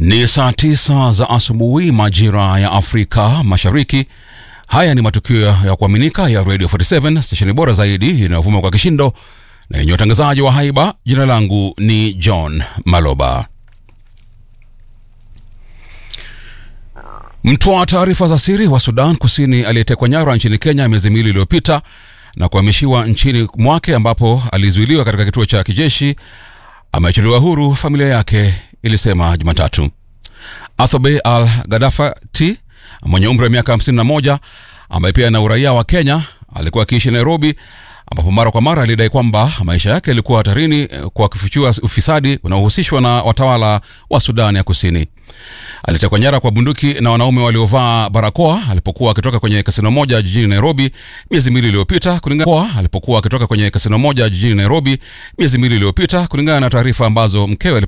Ni saa tisa za asubuhi majira ya Afrika Mashariki. Haya ni matukio ya kuaminika ya Radio 47 stesheni bora zaidi inayovuma kwa kishindo na yenye utangazaji wa haiba. Jina langu ni John Maloba. Mtoa taarifa za siri wa Sudan Kusini aliyetekwa nyara nchini Kenya miezi miwili iliyopita na kuhamishiwa nchini mwake ambapo alizuiliwa katika kituo cha kijeshi ameachiliwa huru, familia yake ilisema Jumatatu. Athobe Al Gadafati mwenye umri wa miaka 51 ambaye pia na uraia wa Kenya alikuwa akiishi Nairobi, ambapo mara kwa mara alidai kwamba maisha yake yalikuwa hatarini kwa kufichua ufisadi unaohusishwa na watawala wa Sudan ya Kusini. Alitekwa nyara kwa bunduki na wanaume waliovaa barakoa alipokuwa akitoka kwenye kasino moja jijini Nairobi miezi miwili iliyopita, kulingana alipokuwa akitoka kwenye kasino moja jijini Nairobi miezi miwili iliyopita, kulingana na taarifa ambazo mkewe